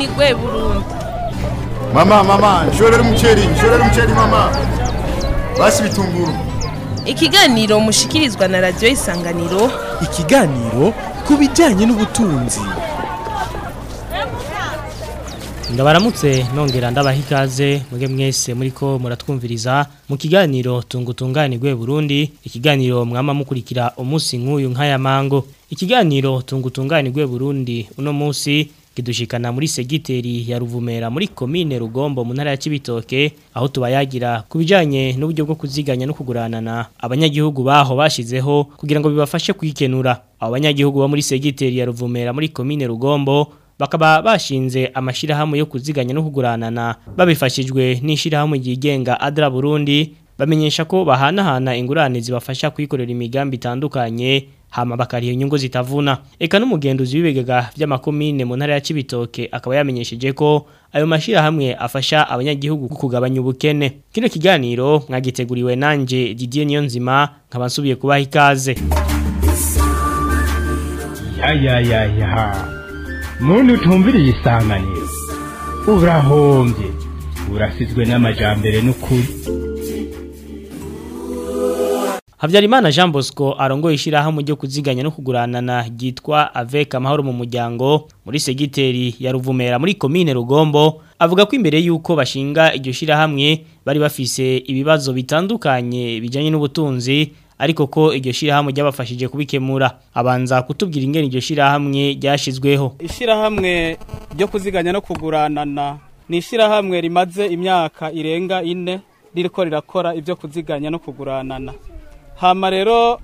gwe Burundi Mama, mama, nshorera umuceri, nshorera umuceri mama. Basi bitunguru. ikiganiro mushikirizwa na radio isanganiro ikiganiro ku bijyanye n'ubutunzi ndabaramutse nongera ndabaha ikaze mwebwe mwese muriko muratwumviriza mu kiganiro tungutunganirwe Burundi ikiganiro mwama mukurikira umunsi nk'uyu nk'aya mango ikiganiro tungutunganirwe Burundi uno munsi kidushikana muri segiteri ya Ruvumera muri komine Rugombo mu ntara ya Cibitoke aho tubayagira kubijanye n'uburyo bwo kuziganya no kuguranana abanyagihugu baho bashizeho kugira ngo bibafashe kwikenura abo banyagihugu bo muri segiteri ya Ruvumera muri komine Rugombo bakaba bashinze amashirahamwe yo kuziganya no kuguranana babifashijwe n'ishirahamwe ryigenga Adra Burundi bamenyesha ko bahanahana ingurane zibafasha kwikorera imigambi itandukanye hama bakariha inyungu zitavuna eka n'umugenduzi w'ibigega by'amakomine mu ntara ya Cibitoke akaba yamenyesheje ko ayo mashirahamwe afasha abanyagihugu kugabanya ubukene kino kiganiro mwagiteguriwe nanje Didier Niyonzima nkaba nsubiye kubaha ikaze ya ya ya ya muntu utumviriye isanganiro urahombye urasizwe n'amajambere n'ukuri Habyarimana Jean Bosco arongoye ishirahamwe ryo kuziganya no kuguranana ryitwa Avec amahoro mu muryango muri segiteri ya Ruvumera muri komine Rugombo avuga ko imbere yuko bashinga iryo shirahamwe bari bafise ibibazo bitandukanye bijanye n'ubutunzi ariko ko iryo shirahamwe ryabafashije kubikemura abanza kutubwira ingene iryo shirahamwe ryashizweho Ishirahamwe ryo kuziganya no kuguranana ni ishirahamwe rimaze imyaka irenga ine ririko rirakora ibyo kuziganya no kuguranana hama rero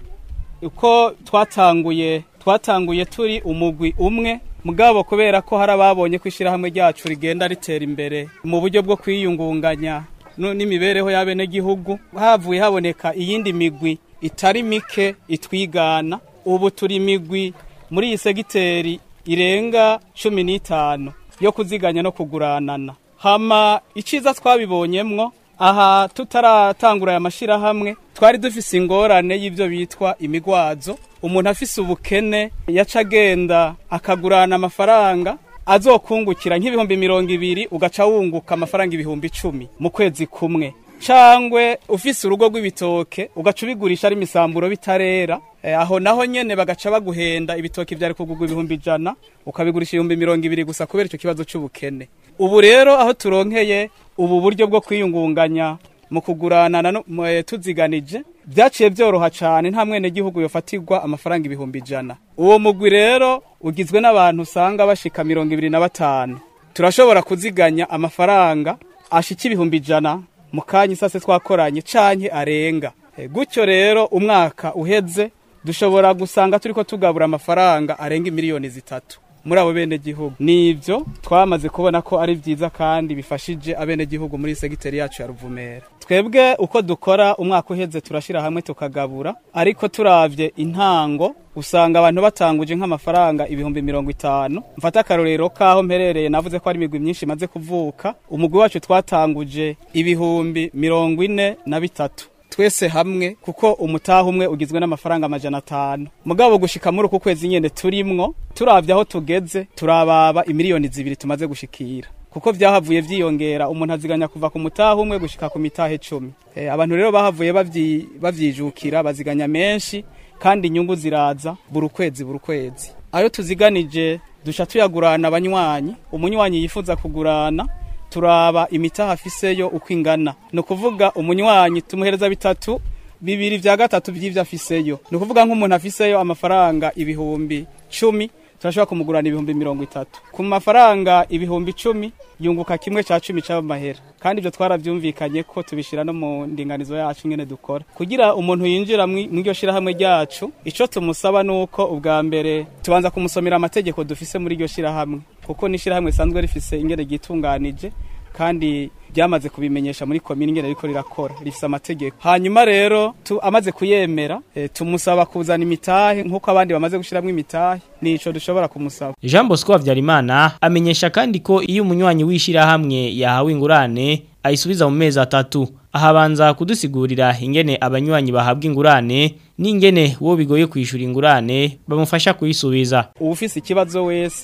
uko twatanguye twatanguye turi umugwi umwe mugabo kubera ko hari ababonye ko ishirahamwe ryacu rigenda ritera imbere mu buryo bwo kwiyungunganya no- n'imibereho y'abenegihugu havuye haboneka iyindi migwi itari mike itwigana ubu turi imigwi muri iyi segiteri irenga cumi n'itanu yo kuziganya no kuguranana hama iciza twabibonyemwo aha tutaratangura aya mashirahamwe twari dufise ingorane y'ivyo bitwa imigwazo umuntu afise ubukene yaca agenda akagurana amafaranga azokungukira nk'ibihumbi mirongo ibiri ugaca wunguka amafaranga ibihumbi icumi mu kwezi kumwe cangwe ufise urugo rw'ibitoke ugaca ubigurisha ari imisamburo bitarera Eh, aho naho nyene bagaca baguhenda ibitoki vyari kugurwa ibihumbi ijana ukabigurisha ibihumbi mirongo ibiri gusa kubera ico kibazo c'ubukene ubu rero aho turonkeye ubu buryo bwo kwiyungunganya mu kuguranana no mu- eh, tuziganije vyaciye vyoroha cane nta mwene gihugu yofatirwa amafaranga ibihumbi ijana uwo mugwi rero ugizwe n'abantu usanga bashika mirongo ibiri na batanu turashobora kuziganya amafaranga ashika ibihumbi ijana mu kanya isase twakoranye canke arenga Eh, gutyo rero umwaka uheze dushobora gusanga turiko tugabura amafaranga arenga miliyoni zitatu muri abo bene gihugu nivyo twamaze kubona ko ari vyiza kandi bifashije abene gihugu muri segiteri yacu ya Ruvumera twebwe uko dukora umwaka uheze turashira hamwe tukagabura ariko turavye intango usanga abantu batanguje nk'amafaranga ibihumbi mirongo itanu mfata akarorero kaho mperereye navuze ko ari imigwi myinshi imaze kuvuka umugwi wacu twatanguje ibihumbi mirongo ine na bitatu twese hamwe kuko umutaha umwe ugizwe n'amafaranga amajana atanu mugabo gushika muri uku kwezi nyene turimwo turavye aho tugeze turababa imiliyoni zibiri tumaze gushikira kuko vyahavuye vyiyongera umuntu aziganya kuva ku mutaha umwe gushika ku mitahe cumi e, abantu rero bahavuye bavyi- bavyijukira baziganya menshi kandi inyungu ziraza buri kwezi buri kwezi ayo tuziganije duca tuyagurana abanywanyi umunywanyi yifuza kugurana turaba imitaha afiseyo uko ingana ni ukuvuga umunywanyi tumuhereza bitatu bibiri vya gatatu vy'ivyo afiseyo ni ukuvuga nk'umuntu afiseyo amafaranga ibihumbi cumi turashobora kumugurana ibihumbi mirongo itatu ku mafaranga ibihumbi icumi yunguka kimwe ca cumi c'amahera kandi ivyo twaravyumvikanye ko tubishira no mu ndinganizo yacu ingene dukora kugira umuntu yinjira mwi- mw'iryo shirahamwe ryacu ico tumusaba nuko ubwa mbere tubanza kumusomera amategeko dufise muri iryo shirahamwe kuko n'ishirahamwe risanzwe rifise ingene ryitunganije kandi ryamaze kubimenyesha muri komini ingene riko rirakora rifise amategeko hanyuma rero tu, amaze kuyemera e, tumusaba kuzana imitahe nk'uko abandi bamaze gushiramwo imitahe nico dushobora kumusaba Jean Bosco Havyarimana amenyesha kandi ko iyo umunywanyi w'ishirahamwe yahawe ingurane ayisubiza mu mezi atatu ahabanza kudusigurira ingene abanywanyi bahabwa ingurane n'ingene uwo bigoye kwishura ingurane bamufasha kuyisubiza uwufise ikibazo wese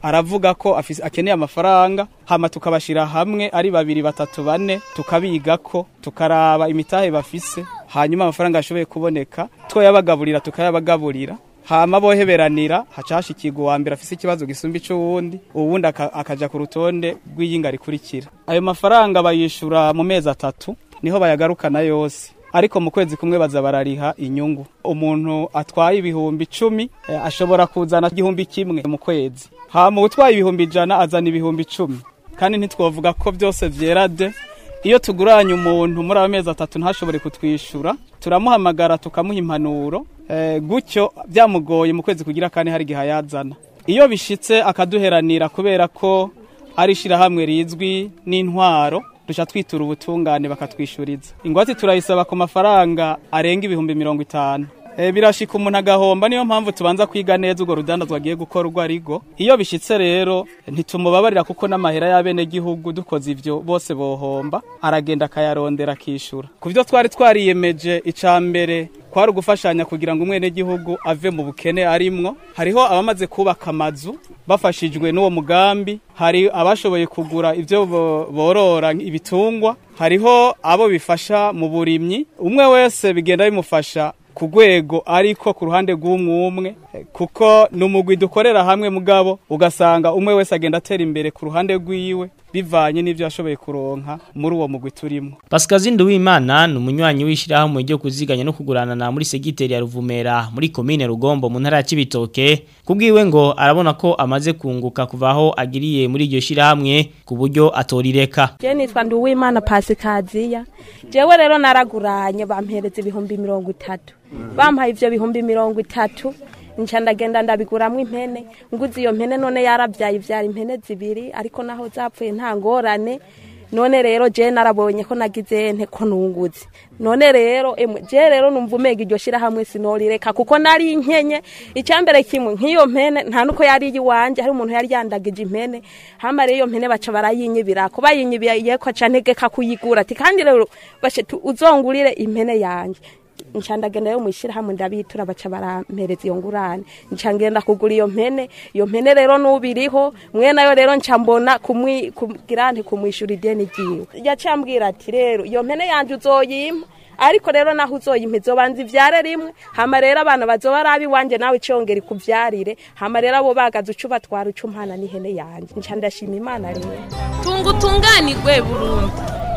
aravuga ko afise akeneye amafaranga hama tukabashira hamwe ari babiri batatu bane tukabigako tukaraba imitahe bafise hanyuma amafaranga ashoboye kuboneka twoyabagaburira tukayabagaburira hama boheberanira hacashikirwa uwa mbere afise ikibazo gisumba ic'uwundi uwundi aka- akaja ku rutonde rw'iyinga rikurikira ayo mafaranga bayishura mu mezi atatu niho bayagarukana yose ariko mu kwezi kumwe baza barariha inyungu umuntu atwaye ibihumbi icumi eh, ashobora kuzana igihumbi kimwe mu kwezi hama utwaye ibihumbi ijana azana ibihumbi icumi kandi ntitwovuga ko byose vyera de iyo tuguranye umuntu muri ayo mezi atatu ntashobore kutwishyura turamuhamagara tukamuha impanuro eh, gutyo byamugoye mu kwezi kugira kandi hari igihe ayazana iyo bishitse akaduheranira kubera ko ari ishyirahamwe rizwi n'intwaro duca twitura ubutungane bakatwishyuriza ingwate turayisaba ku mafaranga arenga ibihumbi mirongo itanu E, birashika umuntu agahomba niyo mpamvu tubanza kwiga neza urwo rudandazwa agiye gukorwa arigo iyo bishitse rero ntitumubabarira kuko n'amahera y'abenegihugu dukoze ivyo bose bohomba aragenda akayarondera akishura ku byo twari twariyemeje ica mbere kwari ugufashanya kugira ngo umwenegihugu ave mu bukene arimwo hariho abamaze kubaka amazu bafashijwe n'uwo mugambi hari abashoboye kugura ivyo bo- borora ibitungwa hariho abo bifasha mu burimyi umwe wese bigenda bimufasha ku rwego ariko ku ruhande rw'umwe umwe eh, kuko ni umugwi dukorera hamwe mugabo ugasanga umwe wese agenda atera imbere ku ruhande rwiwe bivanye n'ivyo yashoboye kuronka muri uwo mugwi turimo Pascal Nduwimana ni umunywanyi w'ishyirahamwe ryo kuziganya no kugurana na muri segiteri ya Ruvumera muri komine Rugombo mu ntara ya Cibitoke kubwiwe ngo arabona ko amaze kunguka kuva aho agiriye muri iryo shyirahamwe ku buryo atorireka Je nitwa Nduwimana Pasikaziya. Jewe rero naraguranye bampereza ibihumbi mirongo itatu. Bampaye ivyo bihumbi mirongo itatu. Nca ndagenda ndabiguramwo impene. Nguze iyo mpene none yaravyaye ivyara impene zibiri ariko naho zapfuye nta ngorane. None rero je narabonye ko nagize nte ko nunguze. None rero emwe je rero numva umega iryo shira hamwe sinorireka kuko nari inkenye icyambere kimwe nk'iyo mpene nta nuko yari iwanje hari umuntu yari yandagije impene hama rero iyo mpene baca barayinyibira ko bayinyibiye ko aca ntegeka kuyigura ati kandi rero bashe tu- uzongurire impene yanje nca ndagenda yo mwishira hamwe ndabitura baca barampereza iyo ngurane nca ngenda kugura iyo mpene iyo mpene rero nubiriho mwe nayo rero nca mbona kumwi kugira nti kumwishura ideni ryiwe yacambwira ati rero iyo mpene yanje uzoyimpa ariko rero naho uzoyimpa izobanza ivyare rimwe hama rero abana bazoba ari abiwanje nawe icongera ikuvyarire hama rero abo bagaze uca ubatwara uca umpana n'ihene yanje nca ndashima imana rero tunga utunganirwe burundu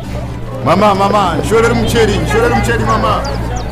Mama, mama, nshorera umuceri, nshorera umuceri mama.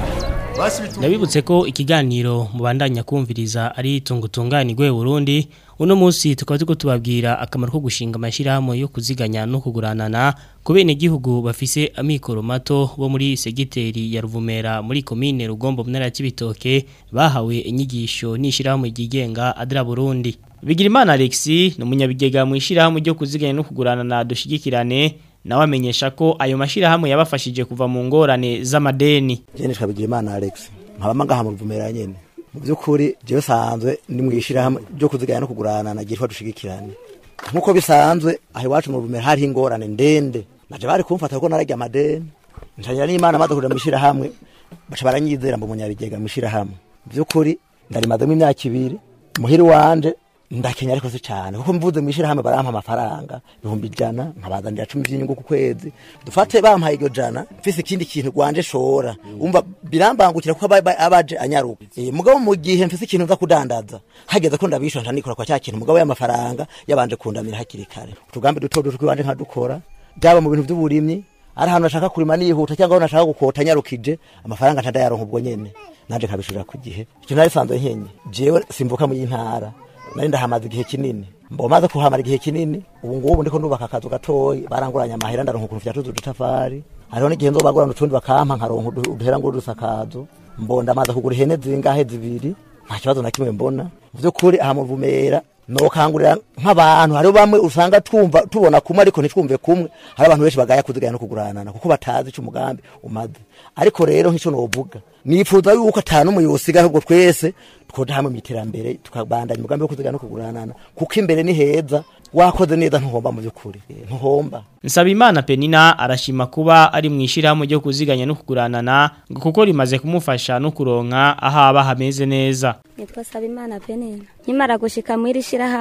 Basi bitu. Ndabibutse ko ikiganiro mubandanya kumviriza ari tungutunganirwe Burundi uno munsi tukaba turiko tubabwira akamaro ko gushinga amashirahamwe yo kuziganya no kuguranana ku bene gihugu bafise amikoro mato bo muri segiteri ya Ruvumera muri komine Rugombo mu ntara ya Cibitoke bahawe inyigisho n'ishirahamwe ryigenga Adra Burundi Bigirimana Alexis ni umunyabigega mu ishirahamwe ryo kuziganya no kuguranana dushigikirane nawe amenyesha ko ayo mashirahamwe yabafashije kuva mu ngorane z'amadeni jene twabigira imana alex nkaba ngaha mu ruvumera nyene mu by'ukuri jewe sanzwe ndi mu ishirahamwe ryo kuziganya no kugurana na gitwa dushigikirane nk'uko bisanzwe aho iwacu mu ruvumera hariho ingorane ndende naje bari kumfata ko narajya amadeni nshanyira n'imana maze kuja mu ishirahamwe baca baranyizera mbu munyabigega mu ishirahamwe mu by'ukuri ndarimazemo imyaka ibiri muhiri wanje ndakenya ariko si cyane kuko mvuze mu ishirahamwe barampa amafaranga ibihumbi ijana nkabazanira cumi by'inyungu ku kwezi dufate bampaye iryo jana mfise ikindi kintu rwanje shora umva birambangukira kuko aba- aba- abaje anyaruka Eh, mugabo mu gihe mfise ikintu nza kudandaza hageze ko ndabishora ntanikora kwa cya kintu mugabo y'amafaranga yabanje kundamira hakiri kare utugambi duto duto tw'iwanje nkadukora byaba mu bintu by'uburimyi ari ahantu nashaka kurima nihuta cyangwa aho nashaka gukota nyarukije amafaranga ntadayaronka ubwo nyene nanje nkabishurira ku gihe icyo nari sanzwe nkenye jewe simvuka mu y'intara nari ndahamaze igihe kinini mbo maze kuhamara igihe kinini ubu ngubu ndiko ndubaka akazu gatoyi baranguranya amahera ndaronka ukuntu vyatuze udutafari hariho n'igihe nzobagurana utundi bakampa nkaronka udu- uduhera ngo udusakazo mbo ndamaze kugura ihene zingahe zibiri nta kibazo na kimwe mbona mu by'ukuri aha mu Ruvumera nokangurira nk'abantu hariho bamwe usanga twumva tubona kumwe ariko ntitwumve kumwe hari abantu benshi bagaya kuzigaya no kuguranana kuko batazi ico umugambi umaze ariko rero nk'ico novuga nifuza yuko atanu umwe yosiga ahubwo twese twoja hamwe mu iterambere tukabandanya umugambi wo kuzigaya no kuguranana kuko imbere ni heza wakoze neza ntuhomba mu by'ukuri Eh, ntuhomba Nsabimana Penina arashima kuba ari mu ishirahamwe ryo kuziganya no kuguranana ngo kuko rimaze kumufasha no kuronka aho aba hameze neza. nitwa Sabimana Penina nkimara gushika muri shirahamwe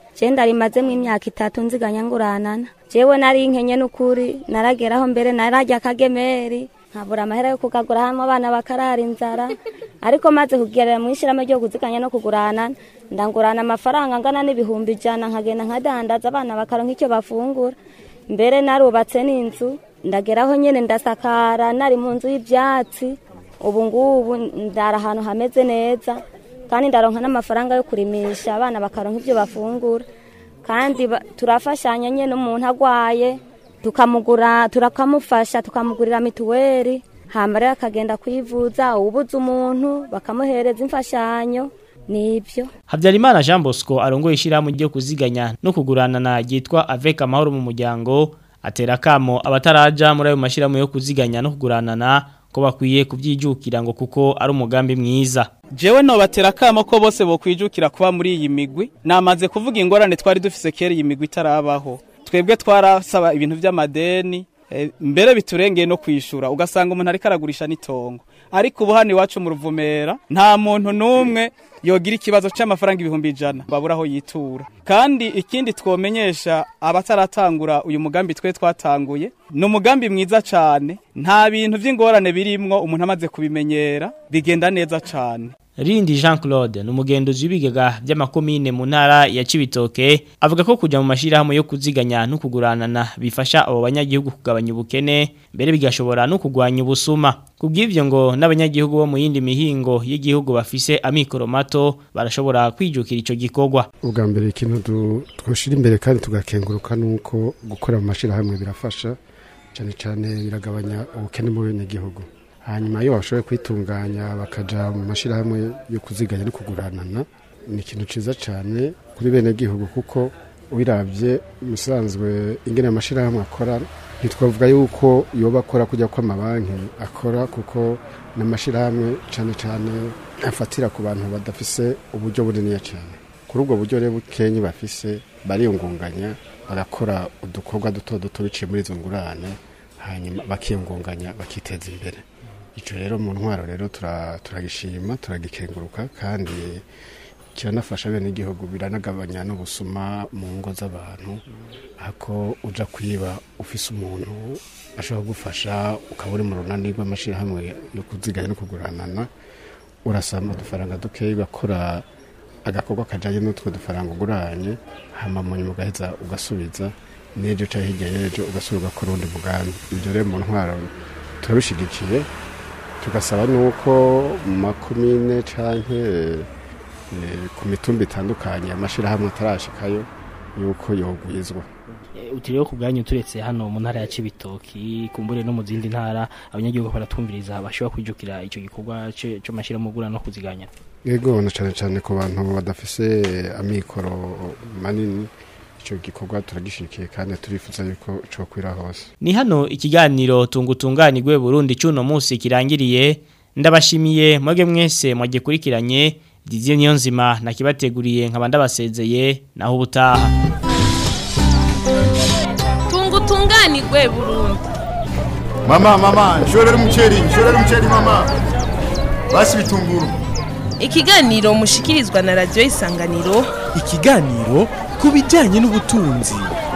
je ndarimazemo imyaka itatu nziganya nguranana jewe nari inkenye n'ukuri narageraho mbere nararya akagemeri nkabura amahera yo kugagura hamwe abana bakarara inzara ariko maze kugerera mu ishyirahamwe ryo kuziganya no kugurana ndangurana amafaranga angana n'ibihumbi ijana nkagenda nkadandaza abana bakaronka icyo bafungura mbere narubatse n'inzu ndageraho nyene ndasakara nari mu nzu y'ivyatsi ubu ngubu ndara ahantu hameze neza kandi ndaronka n'amafaranga yo kurimisha abana bakaronka ivyo bafungura kandi ba- turafashanya nyene umuntu agwaye tukamugura turakamufasha tukamugurira mituweli hama rero akagenda kwivuza ubuze umuntu bakamuhereza imfashanyo nibyo Habyarimana Jean Bosco arongoye ishyirahamwe ryo kuziganya no kuguranana ryitwa Avec amahoro mu muryango atera kamo abataraja muri ayo mashyirahamwe yo kuziganya no kuguranana ko bakwiye kubyijukira ngo kuko ari umugambi mwiza jewe nobatera akamo ko bose bokwijukira kuba muri iyi migwi namaze kuvuga ingorane twari dufise kera iyi migwi itarabaho twebwe twarasaba ibintu vy'amadeni eh, mbere biturengeye no kwishura ugasanga umuntu ariko aragurisha n'itongo ariko ubu hano iwacu mu ruvumera nta muntu n'umwe yogira ikibazo c'amafaranga ibihumbi ijana babura aho yitura kandi ikindi twomenyesha abataratangura uyu mugambi twe twatanguye ni umugambi mwiza cane nta bintu vy'ingorane birimwo umuntu amaze kubimenyera bigenda neza cane Rindi Jean Claude ni umugenduzi w'ibigega by'amakomine mu ntara ya Cibitoke avuga ko kujya mu mashirahamwe yo kuziganya no kuguranana bifasha abo banyagihugu kugabanya ubukene mbere bigashobora no kugwanya ubusuma kubw'ivyo ngo n'abanyagihugu bo mu yindi mihingo y'igihugu bafise amikoro mato barashobora kwijukira ico gikorwa ubwa mbere ikintu du- twoshira imbere kandi tugakenguruka nuko gukora mu mashirahamwe birafasha cyane cyane biragabanya ubukene mu benegihugu hanyuma iyo bashoboye kwitunganya bakaja mu mashirahamwe yo kuziganya no kuguranana ni ikintu ciza cyane kuri benegihugu kuko wiravye musanzwe ingene amashirahamwe akora ntitwavuga yuko yoba akora kujya kw'amabanki akora kuko n'amashirahamwe cyane cyane afatira ku bantu badafise uburyo buniniya cyane kuri ubwo buryo rero bukenye bafise bariyungunganya bagakora udukorwa duto duto biciye muri izo ngurane hanyuma bakiyungunganya bakiteza imbere icyo rero mu ntwaro rero tura- turagishima turagikenguruka kandi kiranafasha bene igihugu biranagabanya n'ubusuma mu ngo z'abantu ako uja kwiba ufise umuntu ashobora kugufasha ukaba uri mu runani rw'amashyirahamwe yo kuziganya no kuguranana urasamba udufaranga dukeya ugakora agakorwa kajyanye n'utwo dufaranga uguranye hama mu nyuma ugaheza ugasubiza n'ejo cyangwa hirya y'ejo ugasubira ugakora undi mugambi ibyo rero mu ntwaro turabishyigikiye tugasaba n'uko mu makomine cyangwa ku mitumba itandukanye amashyirahamwe atarashikayo yuko yogwizwa utiriwe ku bwanyu turetse hano mu ntara ya Cibitoki kumbure no mu zindi ntara abanyagihugu baratumviriza bashobora kwijukira ico gikorwa cyo mashirahamwe gura no kuziganya yego na cyane cyane ku bantu badafise amikoro manini icyo gikorwa turagishikiye kandi turifuza yuko cokwira hose Ni hano ikiganiro tungutunganirwe Burundi cuno munsi kirangiriye ndabashimiye mwege mwese mwagikurikiranye Didier Niyonzima nakibateguriye nkaba ndabasezeye naho ubutaha tungutunganirwe Burundi Mama mama nshorera umuceri nshorera umuceri mama basi bitunguru ikiganiro mushikirizwa na radio isanganiro ikiganiro ku bijyanye n'ubutunzi